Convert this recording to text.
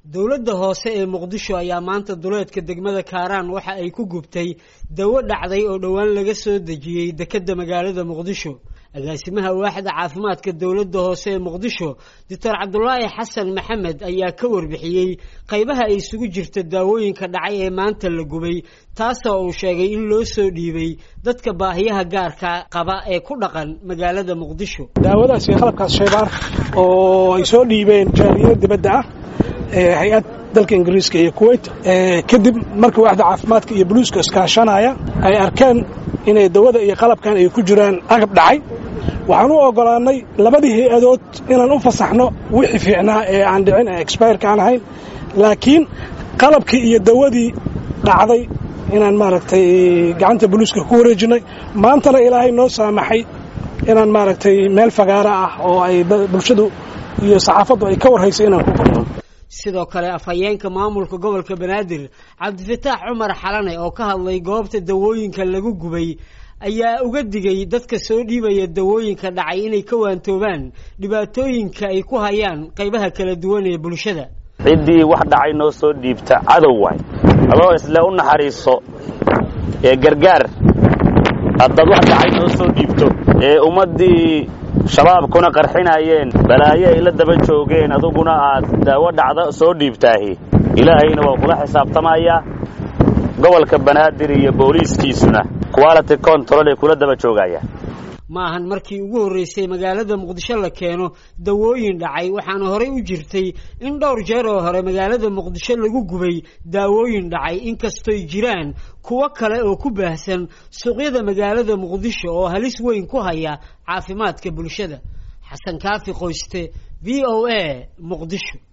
dowladda hoose ee muqdisho ayaa maanta duleedka degmada kaaraan waxa ay ku gubtay dawo dhacday oo dhowaan laga soo dejiyey dekedda magaalada muqdisho agaasimaha waaxda caafimaadka dowladda hoose ee muqdisho doctor cabdulaahi xasan maxamed ayaa ka warbixiyey qaybaha ay isugu jirta daawooyinka dhacay ee maanta la gubay taasoo uu sheegay in loo soo dhiibay dadka baahiyaha gaarka qaba ee ku dhaqan magaalada muqdisho daawadaas iyo qalabkaas shaybaar oo ay soo dhiibeen jaariyada dibadda ah hay-ad dalka ingiriiska iyo kuwait kadib markii waaxda caafimaadka iyo buluuska iskaashanaya ay arkeen inay dawada iyo qalabkan ay ku jiraan agab dhacay waxaan u oggolaannay labadii hay-adood inaan u fasaxno wixii fiicnaa ee aan dhicin ee exbayrka aan ahayn laakiin qalabkii iyo dawadii dhacday inaan maaragtay gacanta buluuska ku wareejinnay maantana ilaahay noo saamaxay inaan maaragtay meel fagaara ah oo ay bulshadu iyo saxaafaddu ay ka warhaysay inaan ku gurno sidoo kale afhayeenka maamulka gobolka banaadir cabdifataax cumar xalane oo ka hadlay goobta dawooyinka lagu gubay ayaa uga digay dadka soo dhiibaya dawooyinka dhacay inay ka waantoobaan dhibaatooyinka ay ku hayaan qaybaha kala duwan ee bulshada ciddii wax dhacay noo soo dhiibta cadow waay adoo isle u naxariiso ee gargaar haddaad wax dhacay noo soo dhiibto ee ummaddii shabaabkuna qarxinayeen balaayo ay la daba joogeen aduguna aad daawo dhacda soo dhiibtaahi ilaahayna waa kula xisaabtamayaa gobolka banaadir iyo booliiskiisuna quality control ay kula daba joogayaan ma ahan markii ugu horraysay magaalada muqdisho la keeno dawooyin dhacay waxaana horey u jirtay in dhowr jeer oo hore magaalada muqdisho lagu gubay daawooyin dhacay inkastoy jiraan kuwo kale oo ku baahsan suuqyada magaalada muqdisho oo halis weyn ku haya caafimaadka bulshada xasan kaafi qoyste v o a muqdisho